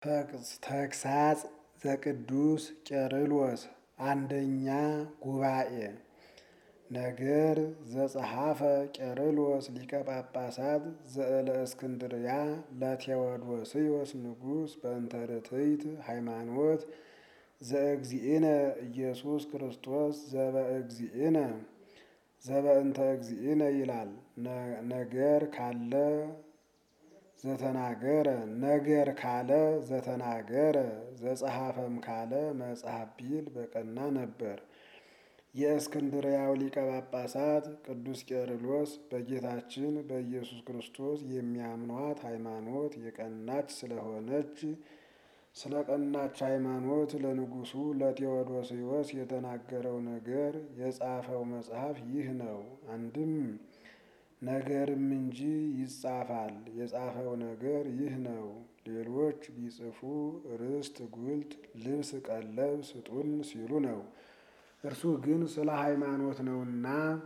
ተግሳጽ ዘቅዱስ ቄርሎስ አንደኛ ጉባኤ ነገር ዘጸሐፈ ቄርሎስ ሊቀ ጳጳሳት ዘእለእስክንድርያ ለቴዎዶስዮስ ንጉሥ በእንተ ርትዕት ሃይማኖት ዘእግዚእነ ኢየሱስ ክርስቶስ ዘበእግዚእነ ዘበእንተ እግዚእነ ይላል። ነገር ካለ ዘተናገረ ነገር ካለ ዘተናገረ ዘጸሐፈም ካለ መጽሐፍ ቢል በቀና ነበር። የእስክንድርያው ሊቀ ጳጳሳት ቅዱስ ቄርሎስ በጌታችን በኢየሱስ ክርስቶስ የሚያምኗት ሃይማኖት የቀናች ስለሆነች ስለ ቀናች ሃይማኖት ለንጉሡ ለቴዎዶስዮስ የተናገረው ነገር የጻፈው መጽሐፍ ይህ ነው። አንድም ነገርም እንጂ ይጻፋል። የጻፈው ነገር ይህ ነው። ሌሎች ቢጽፉ ርስት፣ ጉልት፣ ልብስ፣ ቀለብ ስጡን ሲሉ ነው። እርሱ ግን ስለ ሃይማኖት ነውና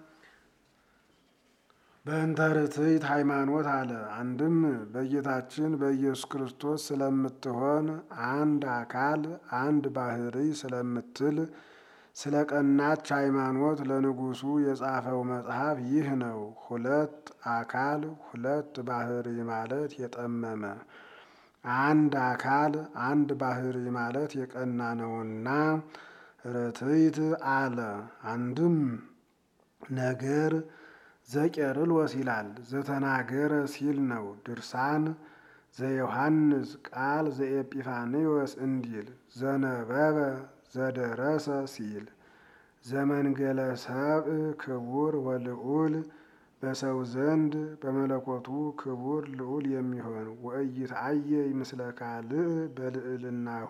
በእንተ ርትዕት ሃይማኖት አለ። አንድም በጌታችን በኢየሱስ ክርስቶስ ስለምትሆን አንድ አካል አንድ ባሕርይ ስለምትል ስለ ቀናች ሃይማኖት ለንጉሡ የጻፈው መጽሐፍ ይህ ነው። ሁለት አካል ሁለት ባሕርይ ማለት የጠመመ አንድ አካል አንድ ባሕርይ ማለት የቀና ነውና ርትዕት አለ። አንድም ነገር ዘቄርሎስ ይላል ዘተናገረ ሲል ነው። ድርሳን ዘዮሐንስ ቃል ዘኤጲፋንዮስ እንዲል ዘነበበ ዘደረሰ ሲል ዘመንገለ ሰብእ ክቡር ወልዑል በሰው ዘንድ በመለኮቱ ክቡር ልዑል የሚሆን ወኢይትዐየይ ምስለ ካልእ በልዕልናሁ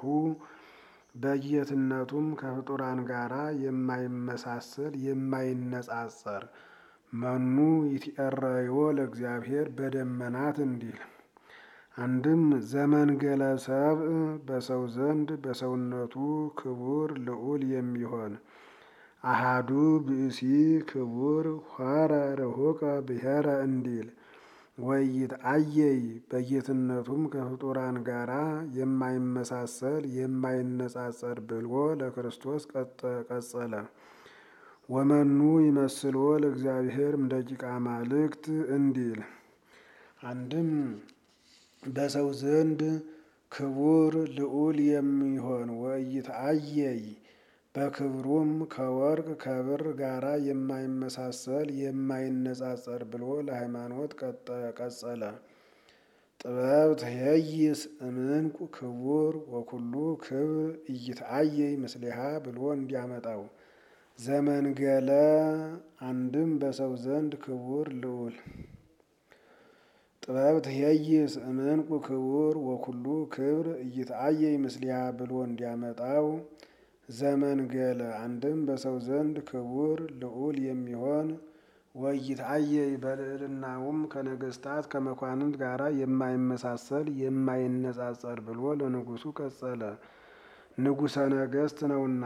በጌትነቱም ከፍጡራን ጋራ የማይመሳሰል የማይነጻጸር መኑ ይትኤረዮ ለእግዚአብሔር በደመናት እንዲል አንድም ዘመንገለ ሰብእ በሰው ዘንድ በሰውነቱ ክቡር ልዑል የሚሆን አሃዱ ብእሲ ክቡር ሖረ ርሑቀ ብሔረ እንዲል ወኢይትዐየይ በጌትነቱም ከፍጡራን ጋራ የማይመሳሰል የማይነጻጸር ብሎ ለክርስቶስ ቀጸለ። ወመኑ ይመስሎ ለእግዚአብሔር እምደቂቀ አማልክት እንዲል አንድም በሰው ዘንድ ክቡር ልዑል የሚሆን ወኢይትዐየይ በክብሩም ከወርቅ ከብር ጋራ የማይመሳሰል የማይነጻጸር ብሎ ለሃይማኖት ቀጸለ። ጥበብ ትኄይስ እምዕንቁ ክቡር ወኩሉ ክብር ኢይትዐየይ ምስሊሃ ብሎ እንዲያመጣው ዘመንገለ አንድም በሰው ዘንድ ክቡር ልዑል ጥበብ ትኄይስ እምዕንቁ ክቡር ወኩሉ ክብር ኢይትዐየይ ምስሊሃ ብሎ እንዲያመጣው ዘመንገለ አንድም በሰው ዘንድ ክቡር ልዑል የሚሆን ወኢይትዐየይ በልዕልናውም ከነገሥታት ከመኳንንት ጋራ የማይመሳሰል የማይነጻጸር ብሎ ለንጉሡ ቀጸለ። ንጉሠ ነገሥት ነውና።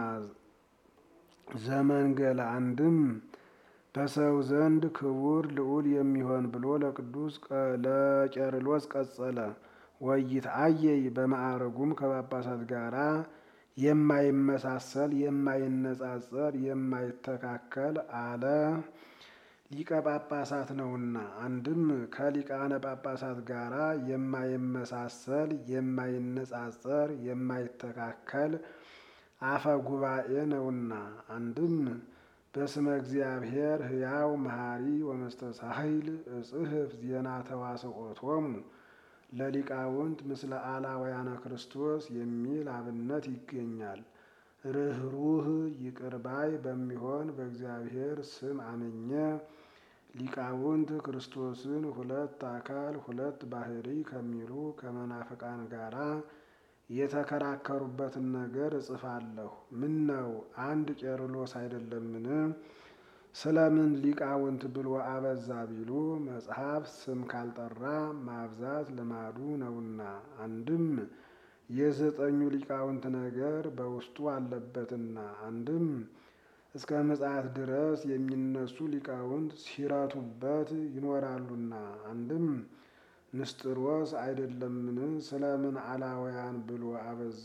ዘመንገለ አንድም በሰው ዘንድ ክቡር ልዑል የሚሆን ብሎ ለቅዱስ ለቄርሎስ ቀጸለ። ወኢይትዐየይ በማዕረጉም ከጳጳሳት ጋራ የማይመሳሰል የማይነጻጸር የማይተካከል አለ። ሊቀ ጳጳሳት ነውና። አንድም ከሊቃነ ጳጳሳት ጋራ የማይመሳሰል የማይነጻጸር የማይተካከል አፈ ጉባኤ ነውና። አንድም በስመ እግዚአብሔር ሕያው መሐሪ ወመስተሳሂል እጽሕፍ ዜና ተዋስኦቶሙ ለሊቃውንት ምስለ አላውያነ ክርስቶስ የሚል አብነት ይገኛል። ርኅሩህ ይቅር ባይ በሚሆን በእግዚአብሔር ስም አምኜ ሊቃውንት ክርስቶስን ሁለት አካል ሁለት ባሕርይ ከሚሉ ከመናፍቃን ጋራ የተከራከሩበትን ነገር እጽፋለሁ። ምን ነው አንድ ቄርሎስ አይደለምን? ስለምን ሊቃውንት ብሎ አበዛ ቢሉ መጽሐፍ ስም ካልጠራ ማብዛት ልማዱ ነውና። አንድም የዘጠኙ ሊቃውንት ነገር በውስጡ አለበትና። አንድም እስከ ምጽአት ድረስ የሚነሱ ሊቃውንት ሲረቱበት ይኖራሉና። አንድም ንስጥሮስ አይደለምን? ስለምን አላውያን ብሎ አበዛ?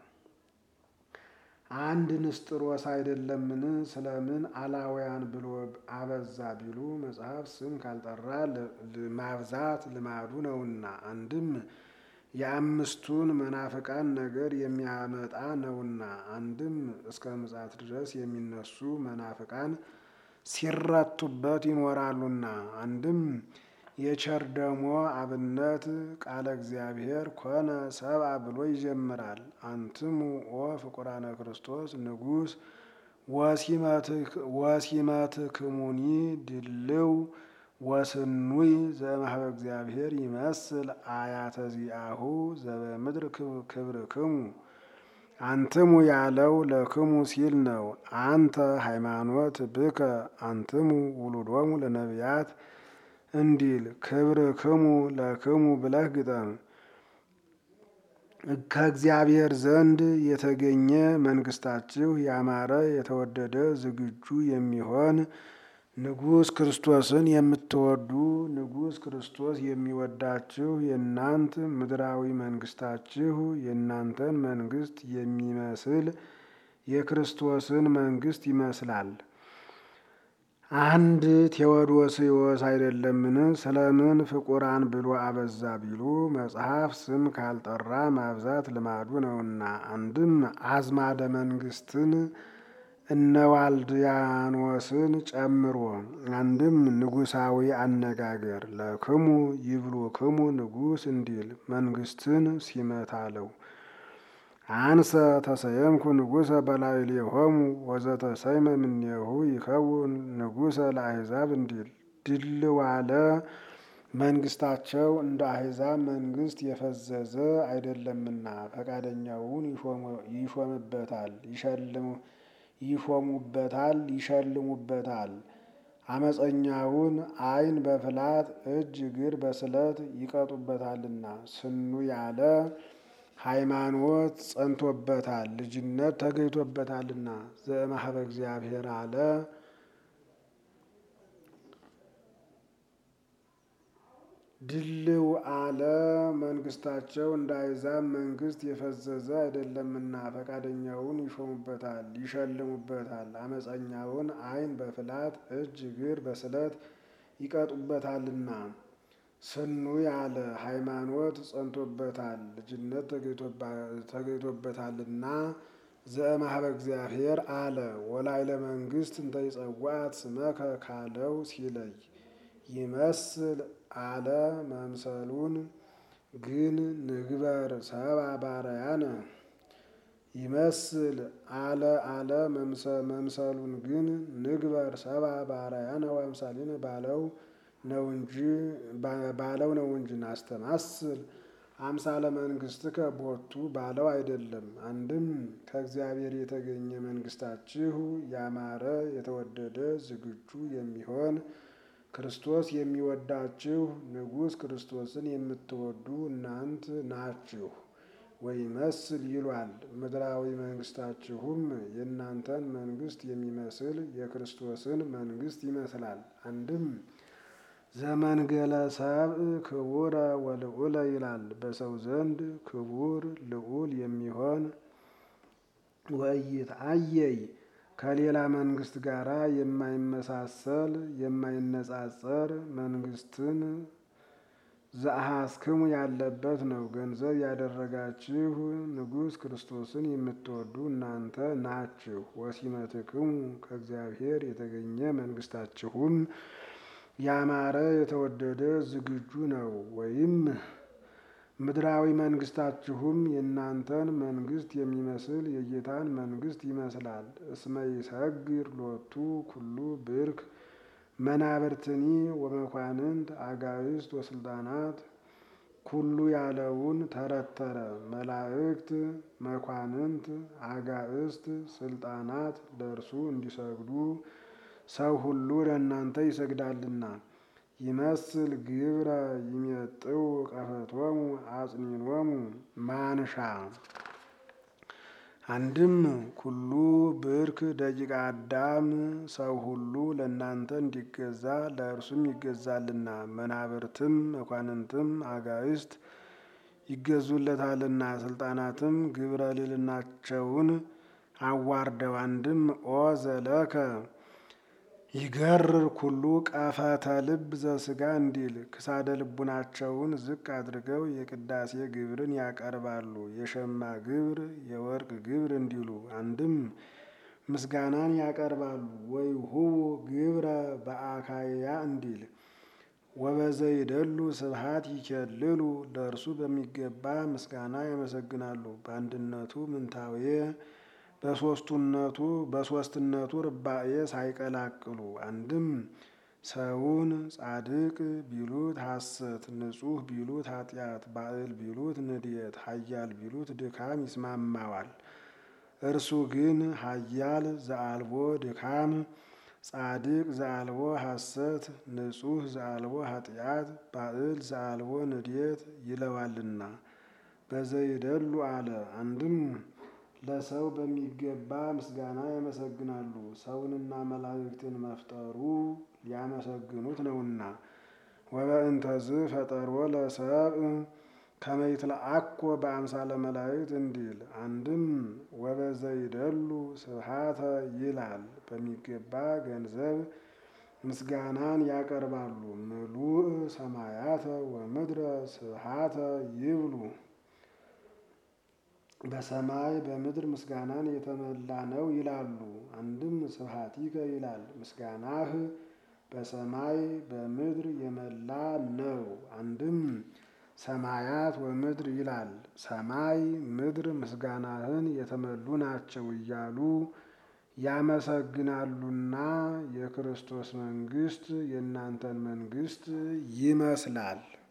አንድ ንስጥሮስ አይደለምን? ስለምን አላውያን ብሎ አበዛ ቢሉ መጽሐፍ ስም ካልጠራ ማብዛት ልማዱ ነውና። አንድም የአምስቱን መናፍቃን ነገር የሚያመጣ ነውና። አንድም እስከ ምጽአት ድረስ የሚነሱ መናፍቃን ሲረቱበት ይኖራሉና። አንድም የቸር ደሞ አብነት ቃለ እግዚአብሔር ኮነ ሰብአ ብሎ ይጀምራል። አንትሙ ኦ ፍቁራነ ክርስቶስ ንጉሥ ወሲመትክሙኒ ድልው ወስኑይ ዘእምኀበ እግዚአብሔር ይመስል አያተ ዚአሁ ዘበምድር ክብርክሙ። አንትሙ ያለው ለክሙ ሲል ነው። አንተ ሃይማኖት ብከ አንትሙ ውሉዶሙ ለነቢያት እንዲል ክብርክሙ ለክሙ ብለህ ግጠም። ከእግዚአብሔር ዘንድ የተገኘ መንግስታችሁ ያማረ የተወደደ ዝግጁ የሚሆን ንጉሥ ክርስቶስን የምትወዱ ንጉሥ ክርስቶስ የሚወዳችሁ የእናንት ምድራዊ መንግስታችሁ የእናንተን መንግስት የሚመስል የክርስቶስን መንግስት ይመስላል። አንድ ቴዎዶስዮስ አይደለምን? ስለምን ፍቁራን ብሎ አበዛ ቢሉ መጽሐፍ ስም ካልጠራ ማብዛት ልማዱ ነውና። አንድም አዝማደ መንግስትን እነዋልድያኖስን ጨምሮ አንድም ንጉሳዊ አነጋገር ለክሙ ይብሉ ክሙ ንጉሥ እንዲል መንግስትን ሲመታለው አንሰ ተሰየምኩ ንጉሰ በላዕሌሆሙ ወዘተሰይመ እምኔሁ ይከውን ንጉሰ ለአሕዛብ እንዲል ድል ዋለ መንግስታቸው እንደ አሕዛብ መንግስት የፈዘዘ አይደለምና ፈቃደኛውን ይሾምበታል ይሾሙበታል ይሸልሙበታል። አመፀኛውን ዓይን በፍላት እጅ እግር በስለት ይቀጡበታልና። ስኑ ያለ ሃይማኖት ጸንቶበታል ልጅነት ተገኝቶበታልና። ዘእምኀበ እግዚአብሔር አለ ድልው አለ መንግስታቸው እንደ አሕዛብ መንግስት የፈዘዘ አይደለምና ፈቃደኛውን ይሾሙበታል ይሸልሙበታል። አመፀኛውን ዓይን በፍላት እጅ እግር በስለት ይቀጡበታልና። ስኑ ያለ ሃይማኖት ጸንቶበታል ልጅነት ተገኝቶበታልና። ዘእምኀበ እግዚአብሔር አለ ወላዕለ መንግስት እንተ ይጸዋዕት ስመከ ካለው ሲለይ ይመስል አለ መምሰሉን ግን ንግበር ሰብአ በአርአያነ ይመስል አለ አለ መምሰሉን ግን ንግበር ሰብአ በአርአያነ ወአምሳሊነ ባለው ነው እንጂ ባለው ነው እንጂ ናስተማስል አምሳለ መንግስትከ ቦቱ ባለው አይደለም። አንድም ከእግዚአብሔር የተገኘ መንግስታችሁ ያማረ የተወደደ ዝግጁ የሚሆን ክርስቶስ የሚወዳችሁ ንጉሥ ክርስቶስን የምትወዱ እናንት ናችሁ። ወይመስል ይሏል ምድራዊ መንግስታችሁም የእናንተን መንግስት የሚመስል የክርስቶስን መንግስት ይመስላል። አንድም ዘመንገለ ሰብእ ክቡረ ወልዑለ ይላል በሰው ዘንድ ክቡር ልዑል የሚሆን ወኢይትዐየይ ከሌላ መንግስት ጋራ የማይመሳሰል የማይነጻጸር መንግስትን ዘአሐስክሙ ያለበት ነው። ገንዘብ ያደረጋችሁ ንጉሥ ክርስቶስን የምትወዱ እናንተ ናችሁ። ወሲመትክሙ ከእግዚአብሔር የተገኘ መንግስታችሁም ያማረ የተወደደ ዝግጁ ነው። ወይም ምድራዊ መንግስታችሁም የእናንተን መንግስት የሚመስል የጌታን መንግስት ይመስላል። እስመ ይሰግር ሎቱ ኩሉ ብርክ መናብርትኒ ወመኳንንት አጋዕዝት ወስልጣናት ኩሉ ያለውን ተረተረ። መላእክት፣ መኳንንት፣ አጋዕዝት፣ ስልጣናት ለእርሱ እንዲሰግዱ ሰው ሁሉ ለእናንተ ይሰግዳልና። ይመስል ግብረ ይሜጥው ቀፈቶሙ አጽኒኖሙ ማንሻ አንድም ኩሉ ብርክ ደቂቀ አዳም ሰው ሁሉ ለእናንተ እንዲገዛ ለእርሱም ይገዛልና መናብርትም መኳንንትም አጋዕዝት ይገዙለታልና ስልጣናትም ግብረ ልዕልናቸውን አዋርደው አንድም ኦ ዘለከ ይገርር ኩሉ ቀፈተ ልብ ዘስጋ እንዲል ክሳደ ልቡናቸውን ዝቅ አድርገው የቅዳሴ ግብርን ያቀርባሉ። የሸማ ግብር የወርቅ ግብር እንዲሉ አንድም ምስጋናን ያቀርባሉ። ወይሁቡ ግብረ በአካያ እንዲል ወበዘይደሉ ስብሐት ይኬልሉ ለእርሱ በሚገባ ምስጋና ያመሰግናሉ። በአንድነቱ ምንታዌ በሶስቱነቱ በሶስትነቱ ርባኤ ሳይቀላቅሉ አንድም ሰውን ጻድቅ ቢሉት ሐሰት፣ ንጹሕ ቢሉት ኃጢአት፣ ባዕል ቢሉት ንድየት፣ ኃያል ቢሉት ድካም ይስማማዋል። እርሱ ግን ኃያል ዘአልቦ ድካም፣ ጻድቅ ዘአልቦ ሐሰት፣ ንጹሕ ዘአልቦ ኃጢአት፣ ባዕል ዘአልቦ ንድየት ይለዋልና በዘይደሉ አለ። አንድም ለሰው በሚገባ ምስጋና ያመሰግናሉ። ሰውንና መላእክትን መፍጠሩ ሊያመሰግኑት ነውና። ወበእንተዝ ፈጠሮ ለሰብእ ከመ ይትለአኮ በአምሳለ መላእክት እንዲል አንድም ወበዘይደሉ ስብሐተ ይላል። በሚገባ ገንዘብ ምስጋናን ያቀርባሉ። ምሉእ ሰማያተ ወምድረ ስብሐተ ይብሉ በሰማይ በምድር ምስጋናን የተመላ ነው ይላሉ። አንድም ስብሐቲከ ይላል ምስጋናህ በሰማይ በምድር የመላ ነው። አንድም ሰማያት ወምድር ይላል ሰማይ ምድር ምስጋናህን የተመሉ ናቸው እያሉ ያመሰግናሉና የክርስቶስ መንግሥት የእናንተን መንግሥት ይመስላል።